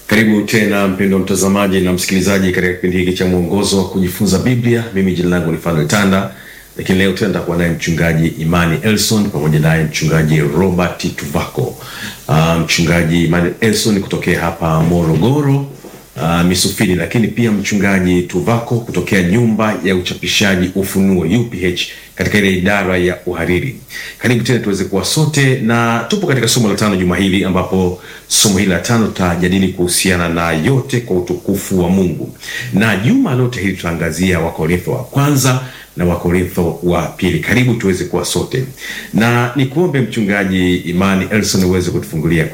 Karibu tena mpendwa mtazamaji na msikilizaji katika kipindi hiki cha mwongozo wa kujifunza Biblia. Mimi jina langu ni Fanuel Tanda, lakini leo tena nitakuwa naye mchungaji Imani Elson pamoja naye mchungaji Robert Tuvako. Uh, mchungaji Imani Elson kutokea hapa Morogoro uh, Misufini, lakini pia mchungaji Tuvako kutokea nyumba ya uchapishaji Ufunuo UPH katika ile idara ya uhariri. Karibu tena tuweze kuwa sote, na tupo katika somo la tano juma hili, ambapo somo hili la tano tutajadili kuhusiana na yote kwa utukufu wa Mungu, na juma lote hili tutaangazia Wakorintho wa kwanza na Wakorintho wa pili. Karibu tuweze kuwa sote, na nikuombe mchungaji Imani Elson uweze kutufungulia kwa